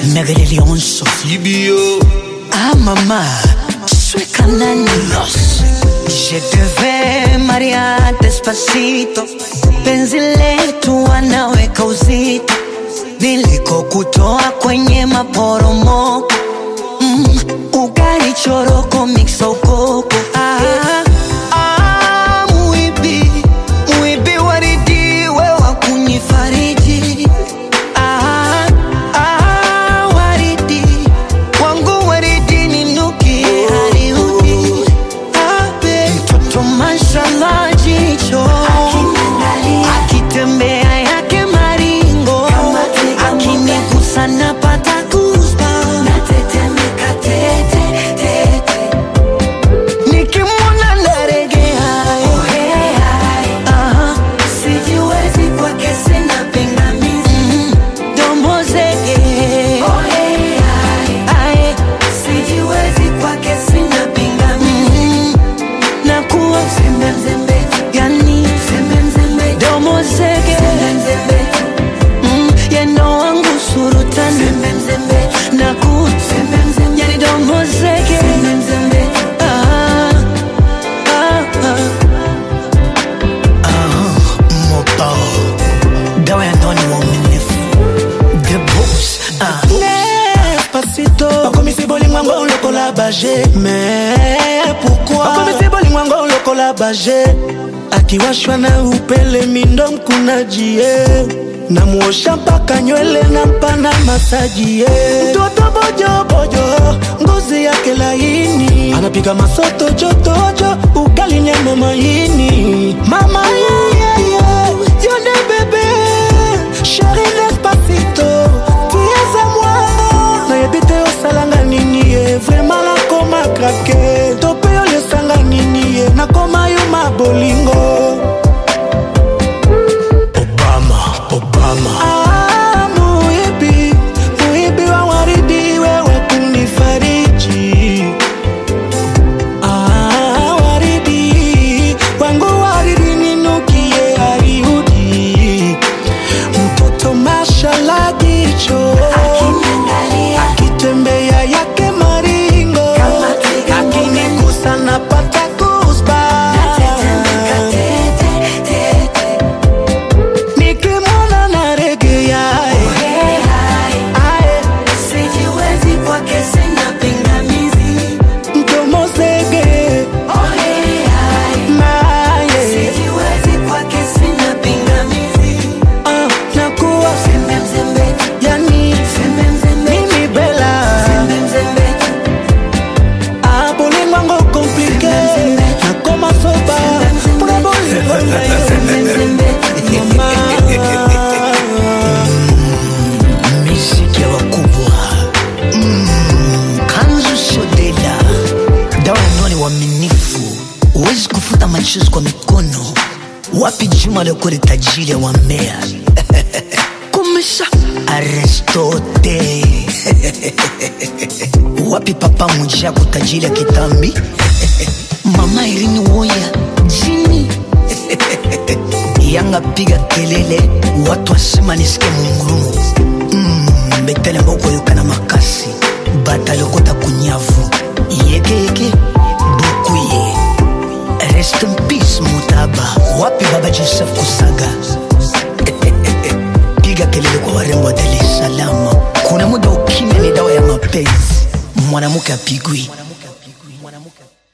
Megaleli onso CBO Ah mama Soy cananios Je devais Maria despacito Penzi letu wanaweka uzito Nilikokutoa kwenye maporomoko mm, Ugali choroko mixa ukoko ah, ah, muibi Muibi waridi wewa kunyifariji ah, ah, waridi wangu waridi ninuki hariudi abe mtoto mashallah jicho akitembea yake maringo akinigusa napata goosebumps. nikimwona naregea Aha. Mm, domo zege Ae. Mm, nakuwa yani domo zege Mm, yeno wangu surutani naku yani domo zege Ah, ah, ah. Ah, mobao dawa ya ndani waaminifu the boss ah. Despacito bakomisi bolingwango lokola baje mais pourquoi bakomisi bolingwango lokola baje akiwashwa na upele mindo mkunajie namuosha mpaka nywele na mpana masajie mtoto bojobojo ngozi yake laini anapiga masoto jotojo ugali nyama maini mama yeyeye yone bebe sheri despacito tieza mwa nayebi te osalanga nini ye vraimen nakoma krake to mpe yo lesanga nini ye nakoma yo mabolingo Obama Obama Ah, muibi muibi wa waridi wewe kunifariji Ah, waridi wangu waridi ninukie ariudi mtoto mashala jicho akitembea yake maringo akinigusa napata goosebumps. nikimwona naregea ae mdomo zege naye ah, nakuwa yani mimi bela ah, bolingwango komplike nakoma soba mpona bolingo na yo mama miziki ya wakubwa mm, kanzu shodela dawa ya ndani waaminifu huwezi kufuta machozi kwa mikono wapi juma lekole tajiri ya wamea kumesha aristote wapi papa mujako tajiri ya kitambi mama irini woya jini yanga piga kelele watu wasema nisike mungurumu mm, betele mboko yokana makasi bata lokota kunyavu yekeyeke bukuye rest in peace mutaba wapi baba joseph kusaga piga kelele kwa warembo wa dar es salaam kuna muda ukimya ni dawa ya mapenzi mwanamke apigwi